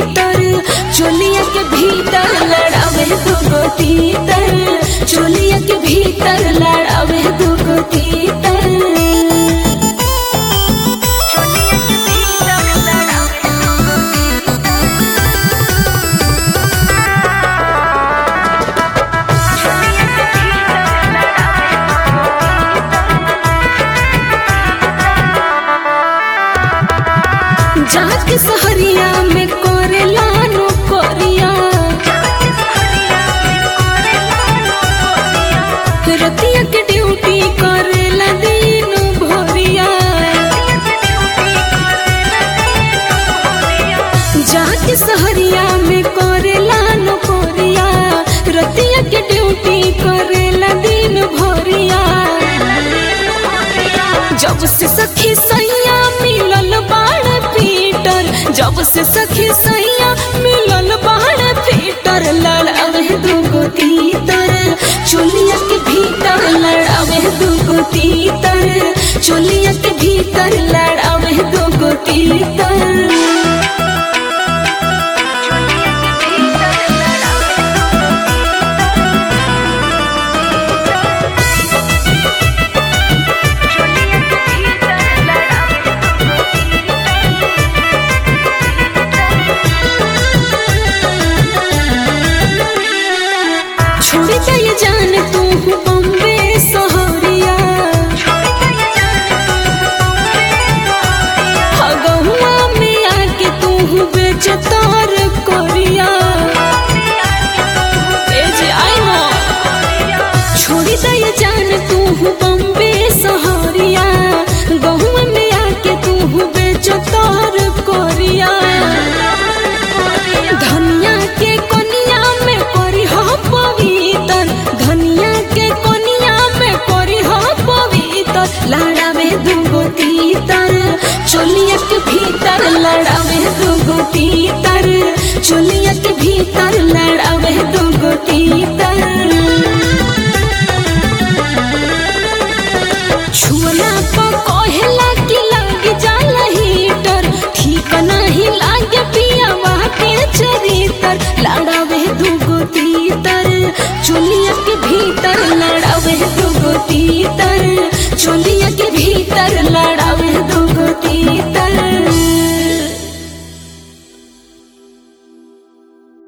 तीतर चोलिया के भीतर लड़ावे दुगो तीतर चोलिया के भीतर लड़ावे दुगो तीतर जाके सहरिया में करेला नौकरिया रतिया के ड्यूटी करेला दिन भोरिया जाके सहरिया में करेला नौकरिया रतिया के ड्यूटी करेला दिन भोरिया जब से सखी सैया मिलल बाड़ पीटर जब से सखी सैया मिलल बाड़ पीटर लड़ावे दुगो तीतर चोलिया के भीतर लड़ावे दुगो तीतर चोलिया के भीतर लड़ावे दुगो तीतर छोड़ी दे जान तू बम्बे सहरिया हगहुआ में आके तू बेचतार कोरिया ए जे आई ना छोड़ी दे जान तू बम्बे सहरिया गहुआ में आके तू बेचतार कोरिया धनिया के कोनिया में करी हो पवित्र धनिया के कोनिया में करी हो पवित्र लड़ावे दुगो तीतर चोलिया के भीतर लड़ावे दुगो तीतर चोलिया के भीतर लड़ावे दुगो तीतर छुअला पर कहेला कि लग जाला हीटर ठीक नहीं लागे पियावा के चरितर लड़ावे दुगो तीतर चोलिया के भीतर लड़ावे दुगो तीतर चोलिया